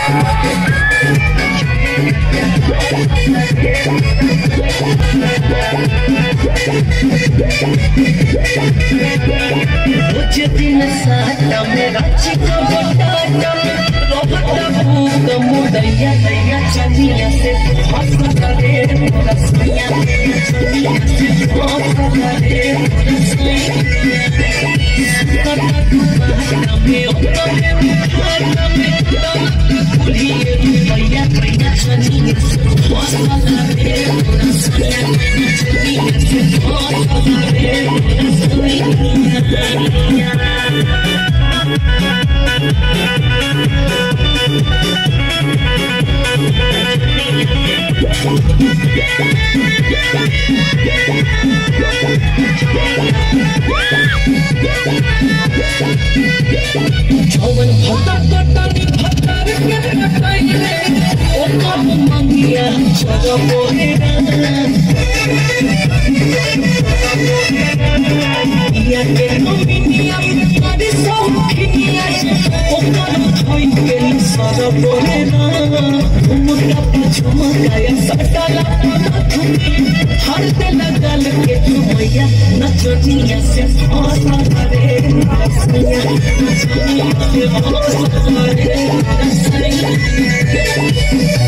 मुझे दिन साटा मेरा चिका बटाटा रोबटा भूख मुदैया दैया चलिया से हंसता रे मोरा सैया चलिया से हंसता रे मोरा सैया कटा दुपहरा में ओटा में खाता में कुलिए रुपैया दैया चलिया से हंसता रे मोरा सैया चलिया से हंसता रे मोरा जवन भटर कटनी भटर के कटैले ओ कब मंगिया चलो बोहेरा या के नमिनिया अरे सौखिया ओ कब छोइन के सर बोहेरा मुर्गा पछुमा काया सटला हर ते लगल के तू भैया नचनिया से फसा रे रसैया नचनिया से फसा रे रसैया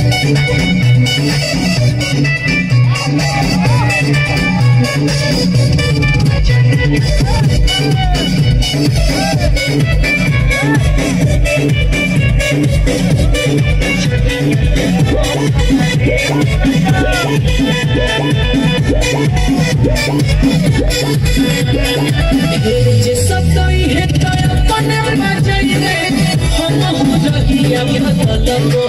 जे सताई है तय अपने बजाइले हम हो रहिया भगल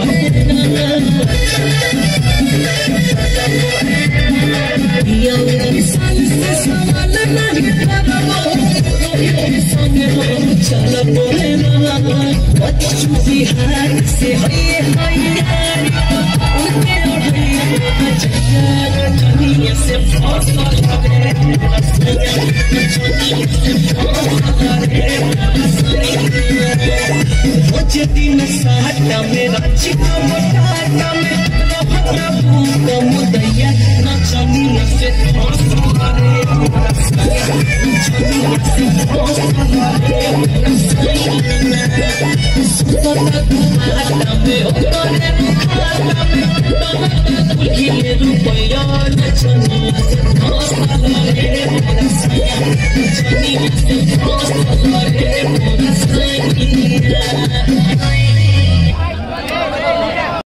या इंसान से सवाल नहीं करबो रोहित संगे हम चल बोलेला बच्चू बिहार से है है उनके ओढ़े जया दुनिया से फसा रे रसैया मुझे दिन साटा मेरा चिका बटाटा में रहता भूख मुदैया नचनिया से फसा रे रसैया नचनिया से फसा रे रसैया सुतता दुआटा में ओतरे मुखाटा में कुलिए रुपया नचनिया से फसा रे रसैया नचनिया से फसा रे रसैया